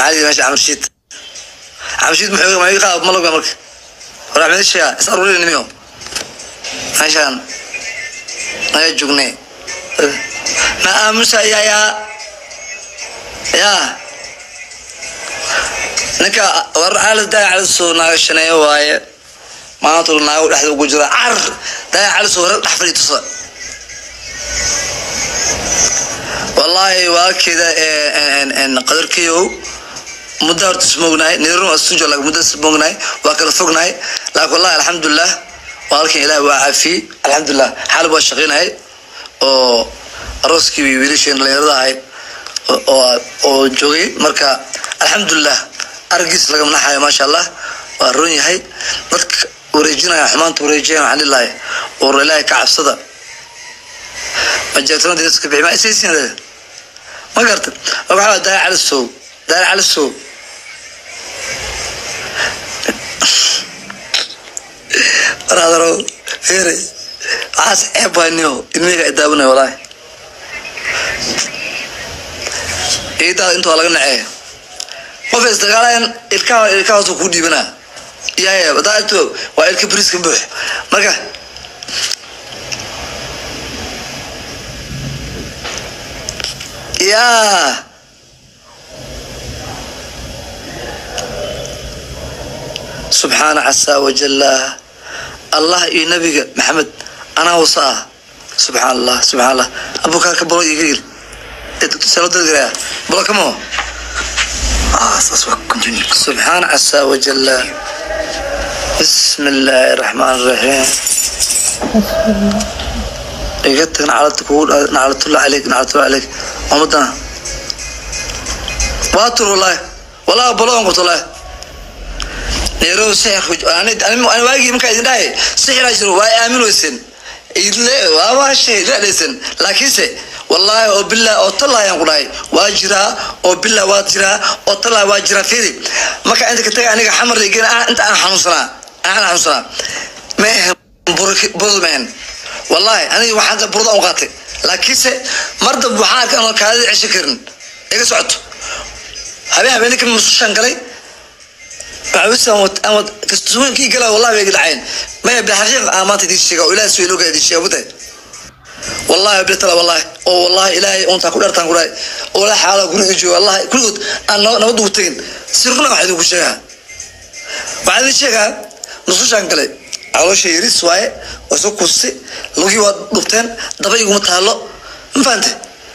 maxaa yidhi meesha camrshiid camrshiid muxuu ma iga qaab malowga marka war axmed sheega is aruurin nimiyo meeshaan naga joognay ma aamusayaa yaa yaa ninka war caalis daa caliso naaga shaneeyo waaye maanta naago dhexda ugu jira car daa caliso hore dhex fadhi tusa wallaahi waalkeeda qadarkeyow muddo horta ismoognahay nirun asunjo laakiin muddo ismoognahay waa kala fognahay laakiin wallahi alxamdulilah waalkan ilaah waa caafiyey alxamdulilah xaalib waa shaqaynahay oo arooskii wiilasheen dhalinyarada ahayd oo oo joogay marka alxamdulilah argiis laga manaxayo maasha allah waa roon yahay dadka wareejinaya xumaanta wareejinaya waxaan dhilahay oo ilaahay ka cabsada majeertona dadka bixi ma isaysiin ma garta waxaa daaya calisow daaya calisow waraadaro heere waxaas ceeb waaniyo ilmihiga ay daawanay walaahi ciidaada inta waa laga nacee qof isdagaalayan ilkaha ilkahaasu kuu dhiibanaa yaya hadaa agto waa ilka bariiska buux marka yaa subxaana casaa wajalla allah iyo nabiga maxamed anaa wasa ah subxaan allah subxaan allah abukaarka bolo iga yir salodadgara bolo kamo subxaan casaa wajalla bismi illaahi raxmaan raxiim iga tag nacalada kugu naclatullah caleyk naclatullah caleyk umadana waa tur wallahi wallahi bologan qabto wallahi neerow sixir ani waagii markaa idin dhahay sixiraa jiro waa aamin weysen idle waaba shay dhadhaysan laakiinse wallaahi oo billah oo tallaayaan ku dhahay waa jiraa oo billah waa jiraa oo tallaay waa jiraa fiiri marka inta ka taga aniga xamar igeen inta aan xanuunsanaa aan xanuunsanaa ma ahan burudman wallaahi aniga waxaan burda u qaatay laakiinse mar dab waxaan arkay anoo kaadida cesho karin iga socoto habeen habeenka masushaan galay kastooyinkii gala wallahi bay dhaceen maya bilxaqiiq aan maanta idin sheega oo ilaah suweelooga idin sheega buday wallahi bitala wallahi oo wallahi ilaahay untaa ku dhartaan ku dhahay oo la xaala guriga jooga wallahi kulligood aan nabad ugu tegin si runa waxaa idinku sheegaa waxaa idin sheegaa nusushaan galay caloosha yaris waaye waa soo kuustay lugii waa dhubteen daba iguma taalo ma fahante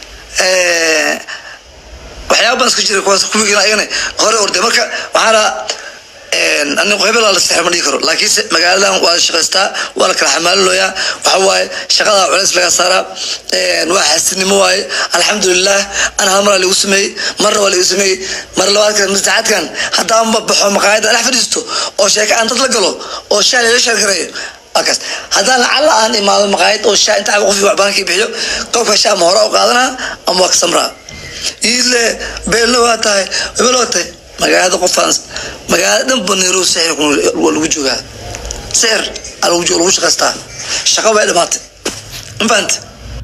waxyaaba baan iska jira kuwaas kuwigana ayagana hore orde marka waxaana anigu hebel la sexir ma dhigi karo laakiinse magaaladan waa la shaqaystaa waa la kala xamaalilooyaa waxa waaye shaqada culeys laga saaraa waa xaasidnimo waaye alxamdulilah ana hal maraa lagu sameeyey marna waa lagu sameeyey mar labaadkan masaxaadkan haddaan baxo maqaayada dhex fadhiisto oo sheeko aan dad la galo oo shaa laga sheergareeyo markaas haddaan lacalla aan imaado maqaayad oo shaa inta qof waxbaankii bixiyo qofka shaa ma hore u qaadanaa ama waa ka samraa iile beelna waa tahay hebel waa tahay magaalada qofaan magaalada dhan baneero sixir waa lagu joogaa sixir aa lagu lagu shaqaystaa shaqa way dhamaatay ma fahante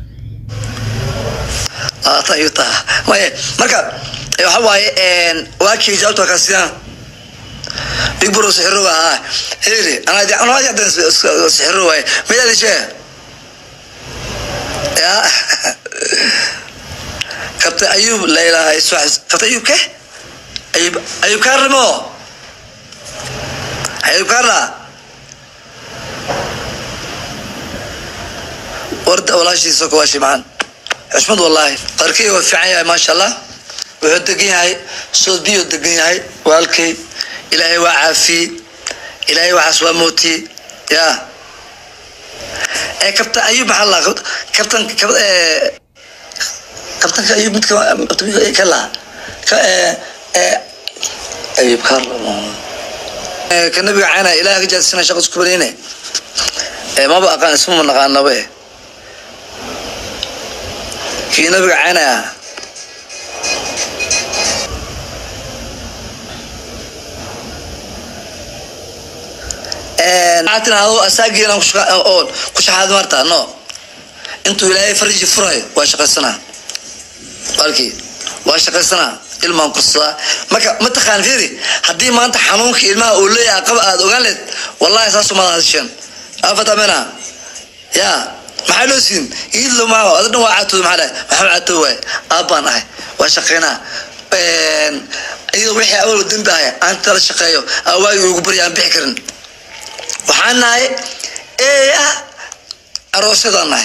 labaatan ayuu taha maye marka waxa waaye waa kii jawaabta kaa sidaan big bro sixiro waa haa heli anaa anaa yadan sixiro waaye midaadi shee ya kabta ayuub la ilaahay kabta ayuub ke ayuub ayuub kaarnimo ayuub kaarna warda walaashiisa kawaashi macaan xushmad wallaahi qarkey waa fiican yahay maasha allah wuxuu degan yahay sood biyuu degan yahay waalkay ilaahay waa caafiyey ilaahay waxaas waa mootiyey ya ee kabtan ayuub maxaa la kabtan kabtanka ayuub midka ka laha ka ayuub ka ka nabiga caana ilaah ka jaadsina shaqa isku barayne maba aqaan isma ma naqaanaba eh kii nabiga caana ah tirahdo asaageena ku shaxaad marta no intuu ilaahay farji furayo waa shaqaysanaa walkii waa shaqaysanaa ilmaan kursadaa marka mataqaan fiiri haddii maanta xanuunka ilmaha uu leeyahay qaba aad ogaan leed wallahi saasu maad hadisheen afatamena ya maxaa loo siin iidlo maa ada dhan waa caatooda maxaa dhahay maxaa caatoo waay aabbaan ahay waa shaqeynaa iyadoo wixii awal dembi ahay aan tala shaqeeyo awaagi ugu barya aan bixi karin waxaan nahay ee ah aroosyadaan nahay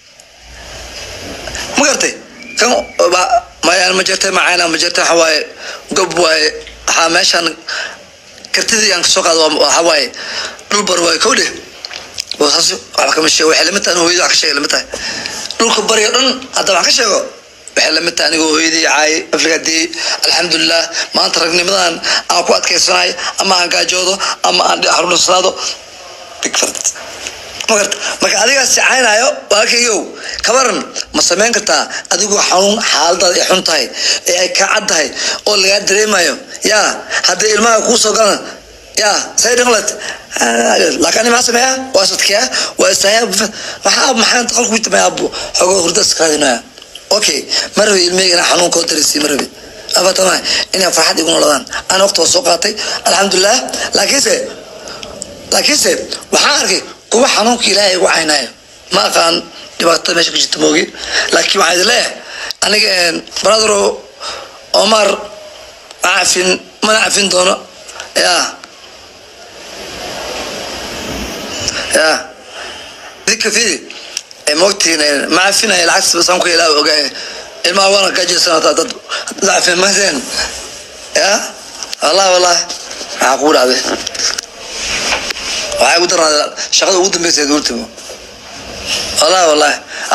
ma gartay kan mayaan ma jirtay macayna ma jirtay waxa waaye gob waaye waxaa meeshaan kartidii aan kasoo qaado waxa waaye dhul bar waaye kow dheh boosaas waxba kama sheego waxay lamid tahay hooyadii wax ka sheegay lamid tahay dhulka bariga dhan hadda wax ka sheego waxay lamid tahay anigoo hooyadii caay afrikadii alxamdulilah maanta ragnimadan aan ku adkaysanayo ama aan gaajoodo ama aan xarunasanaado bigfard magarta marka adigaas caynaayo walaalkayow kabaran ma samayn kartaa adigoo xanuun xaaladaada ay xun tahay ee ay kaa cad tahay oo lagaa dareemayo ya haddii ilmaha kuu soo galan ya say dhaqlat laakiin ani maxaa sameeyaa waa sadkeya waa istaayaa maxaa maxaan qalku tameeyaa xogoo hurda iskaraadinaya okay ma rabi ilmeyga inaa xanuun koo darisi ma rabi afatama inay farxad igu noladaan aan waqti waa soo qaatay alxamdulilah laakiinse laakiinse waxaan arkay kuwa xanuunka ilaahay igu caynayo ma aqaan dhibaatada meesha ka jirta moogi laakiin waxaa idin leeyahay aniga bradro omar ma cafin mana cafin doono ya ya dika fidi mogtiin ma cafinaya lacagta saan ku ilaa ogaay ilmaha wana gaajaysanata dad dacfin mahden ya wallahi wallahi maxaa kugu dhacday waxay ugu darnaada shaqada ugu dambeysa duurtimo wallahi wallahi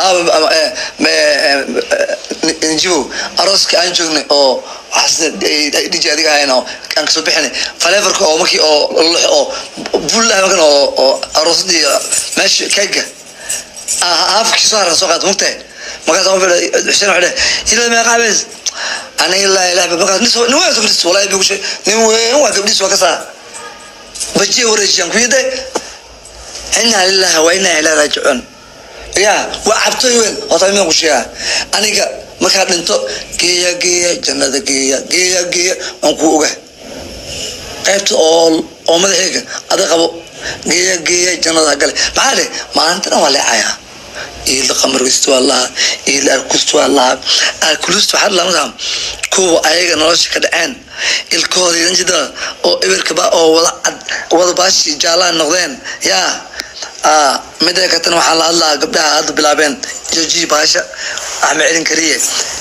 njibo arooska aan joognay oo dhiji adiga ahayn oo aan kasoo bixinay faleefarka oo markii oo oo bullaha markan oo oo aroosadii meesha keega haafkii soo haran soo qaata mugtahay markaas qof xuseen wuxuu dheh ilaa meeqa cabeys aniga ilaa ilaah markaas nin nin weyn soo fadhiis wallahi bigu shay nin weyn waa gabdhiis waa ka saa bajiya wareejiyaan ku yidde inaa lillahi wa inaa ilaa raajicuun ya waa cabtooy weyn horta imaan ku sheegaa aniga markaa dhinto geeya geeya jannada geeya geeya geeya waan kuu oga qaybta oo oo madaxeega ada qabo geeya geeya jannada gale maxaa dhe maalinta dhan waa leecayaa iila qamargistu waa lahaa iila arkustu waa lahaa arkulist waxaa lamada kuwa ayaga nolosha ka dhaceen ilkooda idanjida oo eberkaba oo wada cad wada baashi jaalaan noqdeen yaa mida katan waxaan la hadlaa gabdhaha hadda bilaabeen joojiyi baasha axmed celin kariye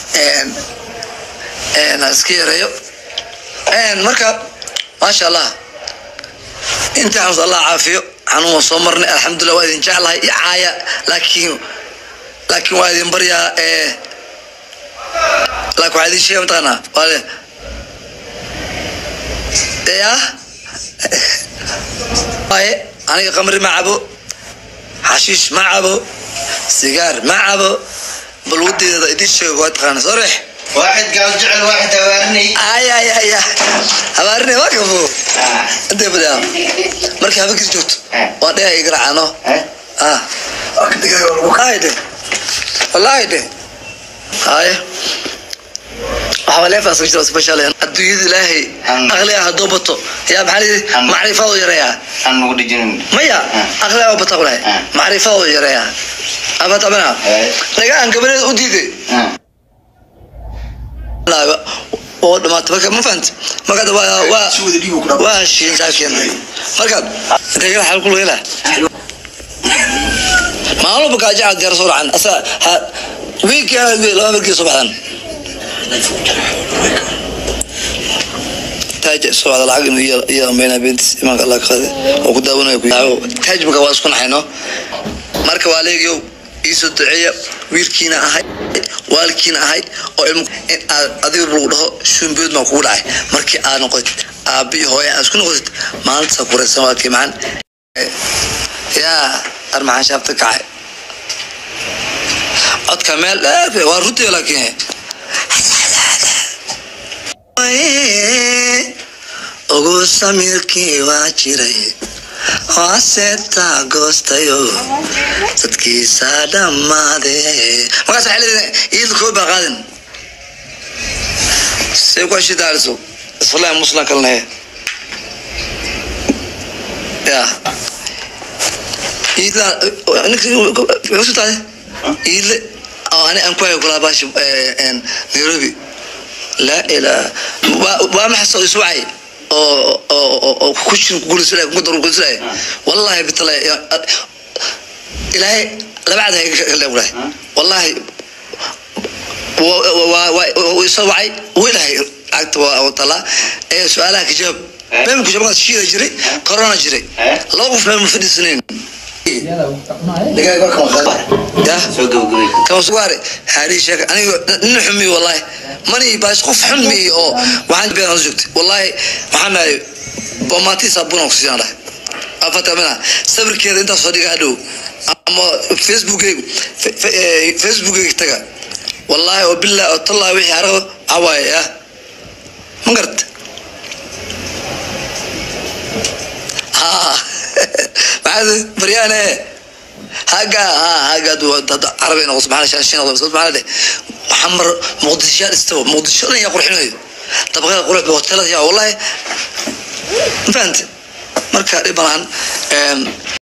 iska yareeyo marka maasha allah intii xamus allah caafiyo xanuun waa soo marnay alxamdulilah waa idin jeclahay iyo caaya laakiin laakiin waa idin baryaa laakiin waxaa idin sheega mataqaanaa waa le ya waaye aniga qamri ma cabo xashiish ma cabo sigaar ma cabo balwadeeda idin sheego waa taqaana soo reex واحد قال جعل واحد أوارني ay ay ay habaarine waa kafo intay badaa markii habeenkiis joogto waa dhea igaracano ah ay de wallahi de haye waxaa leefaas ka jira special adduunyada ilaahay aqliga hadduu bato yaa maxaa layidhi macrifadu yareeyaa أنا مقول جنون maya aqliga bata qulahay macrifadu yareeyaa abatamana naga aan gabareeda u diiday oo dhamaata marka ma fahant marka hadda waa waa waa heshiin saakeen marka dagala xal kul hela maalmo bakaaja cad yar soo racan asa ha wiilkii ana laba markii soo baxdan taaj soo wada lacag inuu iyo iyo ambeena bintis imaanka allah ka qade oo ku daawanayo ku yaawo taaj marka waa isku naxayno marka waa leegiyow iisoo duceeya wiilkiina ahay waalkiina ahay oo ilmo in aad adiga lagu dhaho shumbiyood maa kugu dhacay markii aad noqotid aabbi iyo hooye aad isku noqotid maalintaasa kuraysan waa kiimacan yaa armaxaan shaabta kacay codka meel dheer waa runtii laakiin ugu samiirkii waa jiray waaseeta goostayo dadkiisa dhammaade markaas waxay leedahay iidla koo baa qaadin say ku heshii daaliso islaam muslim kalne ya iidla ninka tahay iidle oo ani aan ku hayo kulaa baashi nairobi laa ilaa waa maxay soo iswacay oo oo oo ku jin guulisalay ku daru guulisalay wallahi bitala ilaahay labacda ka leeyahay wallahi waa soo wacay wiilahay agta waa tala ee su'aalaha ka jawaab been ku jawaab shiida jiray corona jiray laba qof ma fadhiisanayn soo gabagabay kama sugaare haari sheeka aniga nin xumi wallahi mani baas qof xun mi oo waxaan been joogtay wallahi waxaan nahay bomaati sabuna ku siiyaan dhahay afata mina sawirkeeda intaas soo dhigaa dhow ama facebookeygu facebookeyga taga wallahi oo billah oo tallahi wixii arago awaaye ah ma garta ha maxaad baryaane haga ha haga dad carabi noqo subxaana shaashin noqo subxaana de xamar muqdisho istawa muqdisho dhan yaa qurxinayo dabaqada qurux ba hotelada yaa wallahi ma fahante marka dhib badan